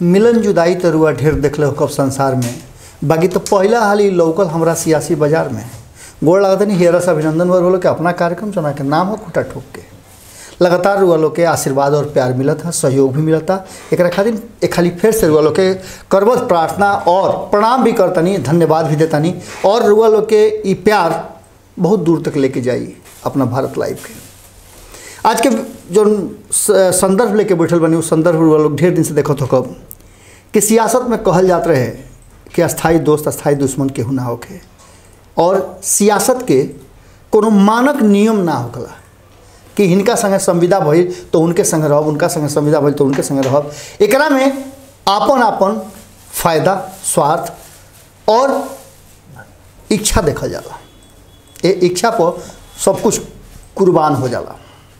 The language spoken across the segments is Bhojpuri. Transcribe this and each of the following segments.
मिलन जुदाई तो रुआ ढेर देखले हो कब संसार में बाकी तो पहला हाल ही लौकल हमरा सियासी बाजार में गोड़ लागत नहीं हेरस अभिनंदन वर बोलो के अपना कार्यक्रम चुना के नाम हो खुटा ठोक के लगातार रुआ लोग के आशीर्वाद और प्यार मिलत है सहयोग भी मिलता एक खातिर एक खाली फिर से रुआ लोग के करबत प्रार्थना और प्रणाम भी करतनी धन्यवाद भी देतानी और रुआ लोग के ई प्यार बहुत दूर तक लेके जाइए अपना भारत लाइव के आज के जो स- संदर्भ लेके बैठल बनी उस संदर्भ रुआ लोग ढेर दिन से देखत हो कब कि सियासत में कहल जात रहे कि अस्थाई दोस्त अस्थाई दुश्मन केहू ना होखे और सियासत के कोनो मानक नियम ना होखला कि हिनका संगे संविदा भइल तो उनके संगे रहब उनका संगे संविदा भइल तो उनके संगे रहब एकरा में आपन आपन फायदा स्वार्थ और इच्छा देखल जाला ए इच्छा पर सब कुछ कुर्बान हो जाला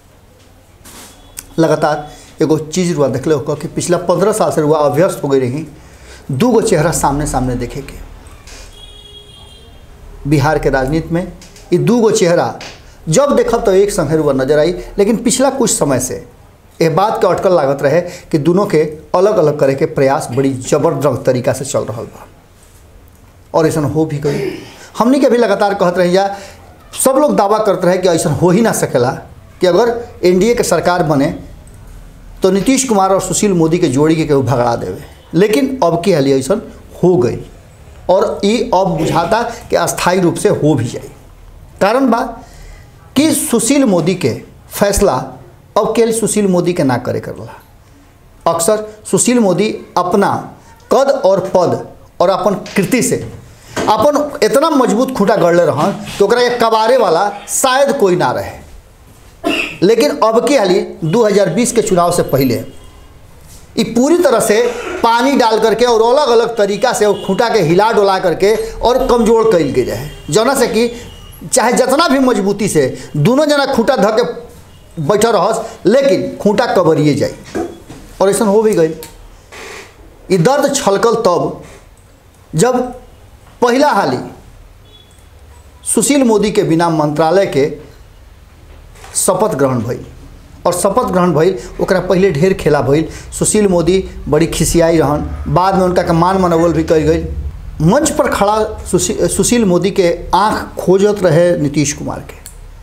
लगातार एगो चीज़ रुआ देखले हो कि पिछला पंद्रह साल से रुआ अभ्यस्त हो गई रही दू गो चेहरा सामने सामने देखे के बिहार के राजनीति में ये दू गो चेहरा जब देखब तो एक संगे रुआ नजर आई लेकिन पिछला कुछ समय से ये बात के अटकल लागत रहे कि दोनों के अलग अलग करे के प्रयास बड़ी जबरदस्त तरीका से चल रहा बा और ऐसा हो भी गई हमनी के भी लगातार कहत रही जा सब लोग दावा करते रहे कि ऐसा हो ही ना सकेला कि अगर एनडीए के सरकार बने तो नीतीश कुमार और सुशील मोदी के जोड़ी के केहू भगड़ा देवे लेकिन अब की हाली ऐसा हो गई और ये अब बुझाता कि अस्थायी रूप से हो भी जाए कारण बा कि सुशील मोदी के फैसला अब केवल सुशील मोदी के ना करे करला अक्सर सुशील मोदी अपना कद और पद और अपन कृति से अपन इतना मजबूत खूंटा गढ़ले रहन तो ओकरा के कबारे वाला शायद कोई ना रहे लेकिन अब की हाली 2020 के चुनाव से पहले ये पूरी तरह से पानी डाल करके और अलग अलग तरीका से वो खूंटा के हिला डोला करके और कमजोर कैल गई रहे जना से कि चाहे जितना भी मजबूती से दोनों जना खूंटा धऽ के बैठल रहस लेकिन खूंटा कबरिए जाए और ऐसा हो भी गई ये दर्द छलकल तब जब पहला हाली सुशील मोदी के बिना मंत्रालय के शपथ ग्रहण भइल और शपथ ग्रहण भइल ओकरा पहले ढेर खेला भइल सुशील मोदी बड़ी खिसियाई रहन बाद में उनका के मान मनोबल भी कल गई मंच पर खड़ा सुशी, सुशील मोदी के आंख खोजत रहे नीतीश कुमार के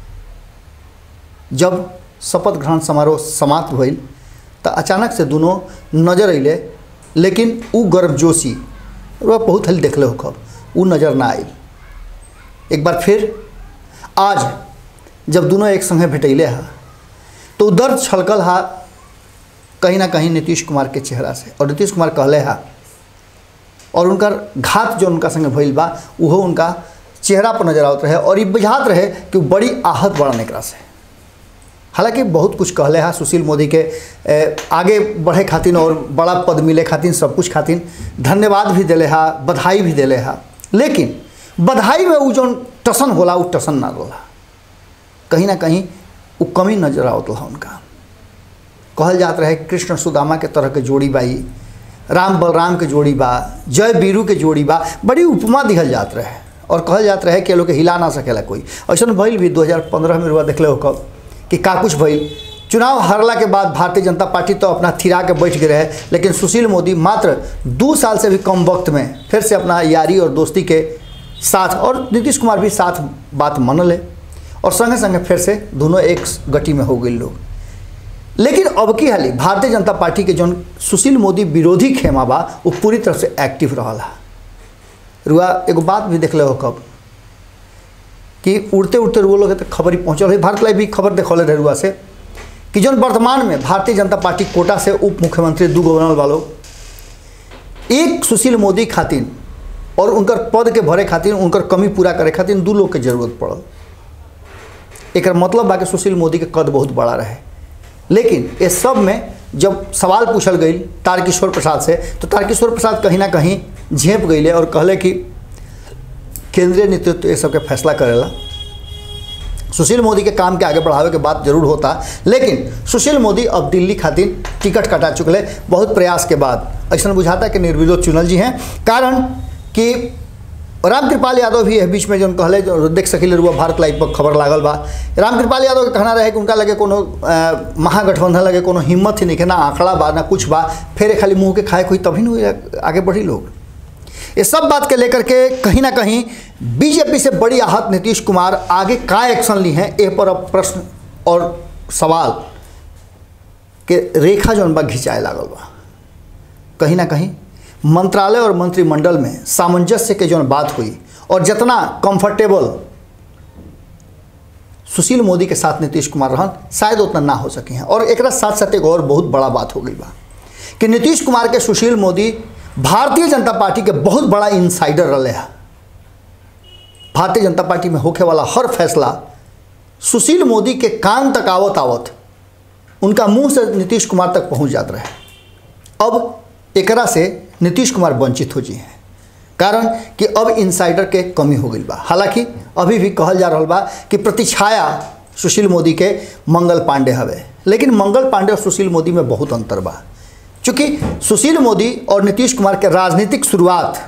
जब शपथ ग्रहण समारोह समाप्त भइल तो अचानक से दोनों नजर अइले लेकिन उ गर्मजोशी वह बहुत हल देखले हो कब उ नज़र ना आइल एक बार फिर आज जब दोनों एक संगे भेटैले हा तो उ दर्द छलकल हा कहीं ना कहीं नीतीश कुमार के चेहरा से और नीतीश कुमार कहले हा और उनकर घात जो उनका संगे भइल बा उहो उनका चेहरा पर नजर आवत रहे और ये बुझात रहे कि उ बड़ी आहत बड़न एकरा से हालांकि बहुत कुछ कहले हा सुशील मोदी के ए, आगे बढ़े खातिर और बड़ा पद मिले खातिर सब कुछ खातिर धन्यवाद भी दिले हा बधाई भी दिले हा लेकिन बधाई में उ जौन टसन होला उ टसन ना होला कहीं ना कहीं उ कमी नजर आवत रहा उनका कहल जात रहे कृष्ण सुदामा के तरह के जोड़ी बाई राम बलराम के जोड़ी बा जय बीरू के जोड़ी बा बड़ी उपमा दिहल जात रहे और कहल जात रहे कि ये लोग के हिला ना सकेला कोई ऐसा भइल भी 2015 में रुआ देखले हो कब कि का कुछ भइल चुनाव हारला के बाद भारतीय जनता पार्टी तो अपना थिरा के बैठ गए रहे लेकिन सुशील मोदी मात्र दो साल से भी कम वक्त में फिर से अपना यारी और दोस्ती के साथ और नीतीश कुमार भी साथ बात मनले और संगे संगे फिर से दोनों एक गति में हो गए लोग लेकिन अब की हाली भारतीय जनता पार्टी के जौन सुशील मोदी विरोधी खेमा बा वो पूरी तरह से एक्टिव रहा रुआ एगो बात भी देखले हो कब कि उड़ते उड़ते रुआ लोग के तक खबर ही पहुँचल है भारत लाइव भी खबर देखौले रहे रुआ से कि जौन वर्तमान में भारतीय जनता पार्टी कोटा से उप मुख्यमंत्री दू गवर्नर वालों एक सुशील मोदी खातिर और उनकर पद के भरे खातिर उनकर कमी पूरा करे खातिर दू लोग के जरूरत पड़ल एक मतलब बा कि सुशील मोदी के कद बहुत बड़ा रहे लेकिन इस सब में जब सवाल पूछल गई तारकिशोर प्रसाद से तो तारकिशोर प्रसाद कहीं ना कहीं झेप गईले और कहले कि केंद्रीय नेतृत्व ये सबके फैसला करेला सुशील मोदी के काम के आगे बढ़ावे के बात जरूर होता लेकिन सुशील मोदी अब दिल्ली खातिर टिकट कटा चुकले बहुत प्रयास के बाद ऐसा बुझाता कि निर्विरोध चुनल जी हैं कारण कि राम कृपाल यादव भी है बीच में जौन कहले जो देख सकिले रुआ भारत लाइव पर खबर लागल बा राम कृपाल यादव के कहना रहे कि उनका लगे कोनो अ, महागठबंधन लगे कोनो हिम्मत ही नहीं है ना आंकड़ा बा ना कुछ बा फिर खाली मुंह के खाए कोई तभी नहीं आगे बढ़ी लोग ये सब बात के लेकर के कहीं ना कहीं बीजेपी से बड़ी आहत नीतीश कुमार आगे का एक्शन ली हैं ए पर अब प्रश्न और सवाल के रेखा जौन बा घिंचाए लागल बा कहीं ना कहीं मंत्रालय और मंत्रिमंडल में सामंजस्य के जौन बात हुई और जितना कंफर्टेबल सुशील मोदी के साथ नीतीश कुमार रहन शायद उतना ना हो सके हैं और एक साथ साथ एक और बहुत बड़ा बात हो गई बा कि नीतीश कुमार के सुशील मोदी भारतीय जनता पार्टी के बहुत बड़ा इनसाइडर रहे हैं भारतीय जनता पार्टी में होखे वाला हर फैसला सुशील मोदी के कान तक आवत आवत उनका मुंह से नीतीश कुमार तक पहुंच जात रहे अब एकरा से नीतीश कुमार वंचित हो जी हैं कारण कि अब इनसाइडर के कमी हो गई बा हालांकि अभी भी कहल जा रहा बा कि प्रतिछाया सुशील मोदी के मंगल पांडे हवे लेकिन मंगल पांडे और सुशील मोदी में बहुत अंतर बा चूँकि सुशील मोदी और नीतीश कुमार के राजनीतिक शुरुआत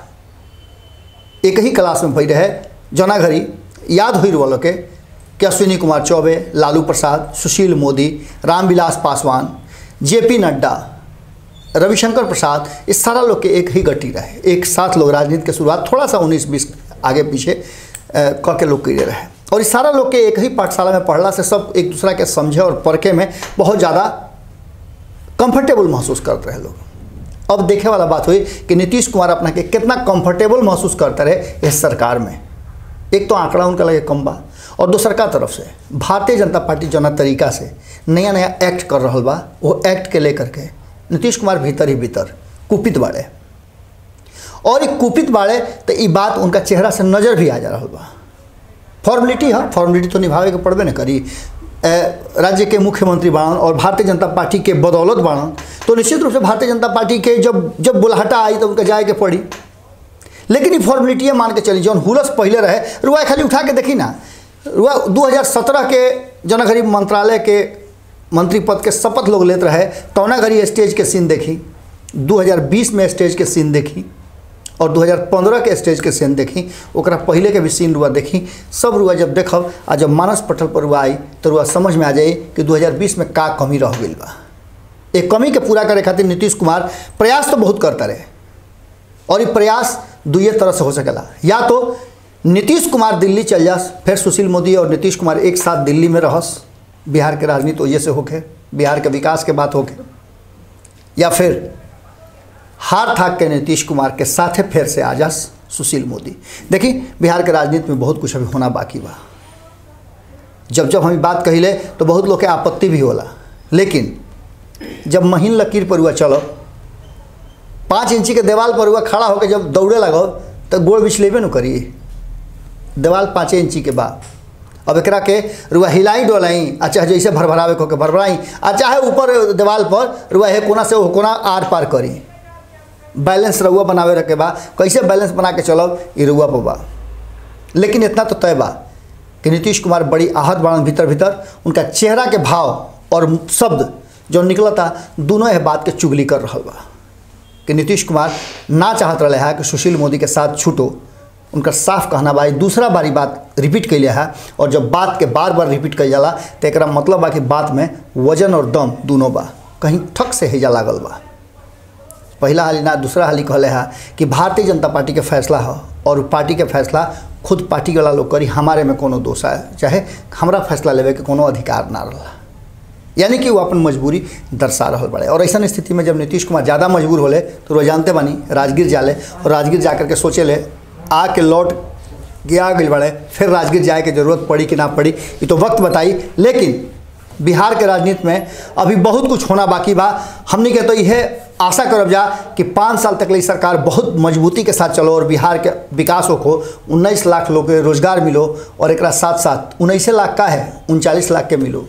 एक ही क्लास में भई रहे जना घड़ी याद हुई वालों के कि अश्विनी कुमार चौबे लालू प्रसाद सुशील मोदी रामविलास पासवान जेपी नड्डा रविशंकर प्रसाद इस सारा लोग के एक ही गति रहे एक साथ लोग राजनीति के शुरुआत थोड़ा सा उन्नीस बीस आगे पीछे अ, क के लोग करे रहे और इस सारा लोग के एक ही पाठशाला में पढ़ला से सब एक दूसरा के समझे और परखे में बहुत ज़्यादा कंफर्टेबल महसूस करते रहे लोग अब देखे वाला बात हुई कि नीतीश कुमार अपना के कितना कंफर्टेबल महसूस करते रहे इस सरकार में एक तो आंकड़ा उनका लगे कम बा और दूसर का तरफ से भारतीय जनता पार्टी जना तरीका से नया नया एक्ट कर रहा बा वो एक्ट के लेकर के नीतीश कुमार भीतर ही भीतर कुपित बाड़े और एक कुपित बाड़े तो ये बात उनका चेहरा से नज़र भी आ जा रहा बा फॉर्मेलिटी है फॉर्मेलिटी तो निभावे के पड़बे न करी अ, राज्य के मुख्यमंत्री बाणन और भारतीय जनता पार्टी के बदौलत बाणन तो निश्चित रूप से भारतीय जनता पार्टी के जब जब बुलाहटा आई तो उनका जाए के पड़ी लेकिन ये फॉर्मेलिटी मान के चली जौन हुलस पहले रहे रुआ खाली उठा के देखी ना रुआ 2017 के जना घड़ी मंत्रालय के मंत्री पद के शपथ लोग लेते रहे तौना घड़ी स्टेज के सीन देखी 2020 में स्टेज के सीन देखी और 2015 के स्टेज के सीन देखी ओकरा पहले के भी सीन रुआ देखी सब रुआ जब देखब आ जब मानस पटल पर रुआ आई तो रुआ समझ में आ जाई कि 2020 में का कमी रह गई बा एक कमी के पूरा करे खातिर नीतीश कुमार प्रयास तो बहुत करता रहे और ये प्रयास दुए तरह से हो सकेला या तो नीतीश कुमार दिल्ली चल जास फिर सुशील मोदी और नीतीश कुमार एक साथ दिल्ली में रहस बिहार के राजनीति वजह से होके बिहार के विकास के बात होके या फिर हार थाक के नीतीश कुमार के साथे फिर से आ जास सुशील मोदी देखी बिहार के राजनीति में बहुत कुछ अभी होना बाकी बा जब जब हम ई बात कहिले तो बहुत लोग के आपत्ति भी होला लेकिन जब महीन लकीर पर हुआ चलो पाँच इंची के देवाल पर हुआ खड़ा होकर जब दौड़े लगो तो गोड़ बिछलेबे न करी देवाल पाँचे इंची के बाद अब एकरा के रुआ हिलाई डोलाई आ चाहे जैसे भरभरावे को के भरभराई आ चाहे ऊपर देवाल पर रुआ हे कोना से वो कोना आर पार करी बैलेंस रउआ बनावे रखे बा कैसे बैलेंस बना के चलब ये रुआ पर बा लेकिन इतना तो तय बा कि नीतीश कुमार बड़ी आहत बाड़न भीतर भीतर उनका चेहरा के भाव और शब्द जो निकलता दोनों यह बात के चुगली कर रहा बा कि नीतीश कुमार ना चाहत रहे है कि सुशील मोदी के साथ छूटो उनका साफ कहना बा ई दूसरा बारी बात रिपीट कैले है और जब बात के बार बार रिपीट कल जाला तो एक मतलब बा कि बात में वजन और दम दोनों बा कहीं ठक से हेजा लागल बा पहला हाली ना दूसरा हाली कहले है कि भारतीय जनता पार्टी के फैसला है और उ पार्टी के फैसला खुद पार्टी वाला लोग करी हमारे में कोनो दोष है चाहे हमरा फैसला लेवे के कोनो अधिकार ना रहा यानी कि वो अपन मजबूरी दर्शा रहा बड़े और ऐसा स्थिति में जब नीतीश कुमार ज़्यादा मजबूर होले तो वो जानते बानी राजगीर जाले और राजगीर जा करके सोचे ले आके लौट गया गई बड़े फिर राजगीर जाए के जरूरत पड़ी कि ना पड़ी ये तो वक्त बताई लेकिन बिहार के राजनीति में अभी बहुत कुछ होना बाकी बा हमने के तो यह आशा करब जा कि पाँच साल तक ले सरकार बहुत मजबूती के साथ चलो और बिहार के विकास हो उन्नीस लाख लोग के रोजगार मिलो और एक साथ साथ उन्नीस लाख का है उनचालीस लाख के मिलो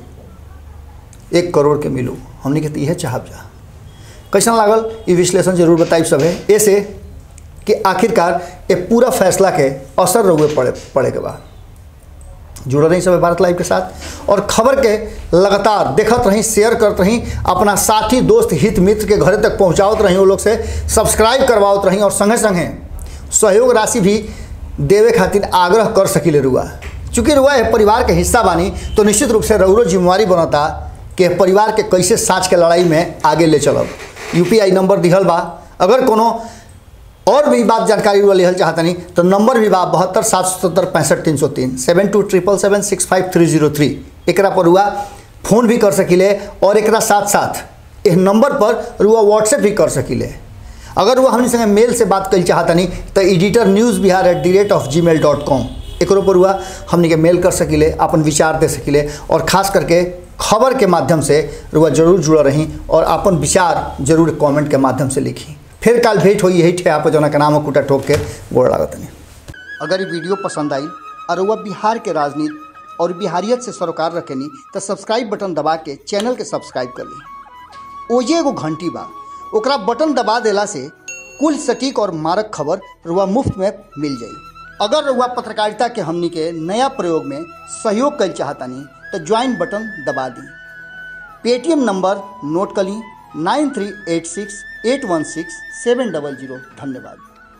एक करोड़ के मिलो हमने के तो यह चाहब जा कैसन लागल ये विश्लेषण जरूर बताइब सब है ऐसे कि आखिरकार ये पूरा फैसला के असर रहुए पड़े पड़े के बाद जुड़ल रही सब भारत लाइव के साथ और खबर के लगातार देखत रही शेयर करत रही अपना साथी दोस्त हित मित्र के घरे तक पहुँचावत रही वो लोग से सब्सक्राइब करवावत रही और संगे संगे सहयोग राशि भी देवे खातिर आग्रह कर सकिले रुआ चूँकि रुआ ये परिवार के हिस्सा बानी तो निश्चित रूप से रउरो जिम्मेवारी बनता कि परिवार के कैसे साँच के लड़ाई में आगे ले चलब यूपीआई नंबर दिहल बा अगर कोनो और भी बात जानकारी रुआ लेहल चाहतनी तो नंबर भी बा बहत्तर सात सौ सत्तर पैंसठ तीन सौ तीन seven two triple seven six five three zero three एकरा पर रुआ फोन भी कर सकिले और एकरा साथ साथ इस नंबर पर रुआ व्हाट्सएप भी कर सकिले अगर वो हमनी संगे मेल से बात कल चाहतनी तो editor news Bihar at the rate of Gmail dot com एक पर हुआ हमनी के मेल कर सकिले अपन विचार दे सकिले और खास करके खबर के माध्यम से रुआ जरूर जुड़ल रही और अपन विचार जरूर कमेंट के माध्यम से लिखी फिर काल भेंट होई यही ठेहा पर जना के नाम कुटा ठोक के गोड़ लागत नहीं अगर ये वीडियो पसंद आई और रुआ बिहार के राजनीति और बिहारियत से सरोकार रखेनी तो सब्सक्राइब बटन दबा के चैनल के सब्सक्राइब कर ली ओजे एगो घंटी बा ओकरा बटन दबा देला से कुल सटीक और मारक खबर रुआ मुफ्त में मिल जाई अगर रुआ पत्रकारिता के हमनी के नया प्रयोग में सहयोग कर चाहतनी तो ज्वाइन बटन दबा दी पेटीएम नंबर नोट कर ली nine three eight six eight one six seven double zero धन्यवाद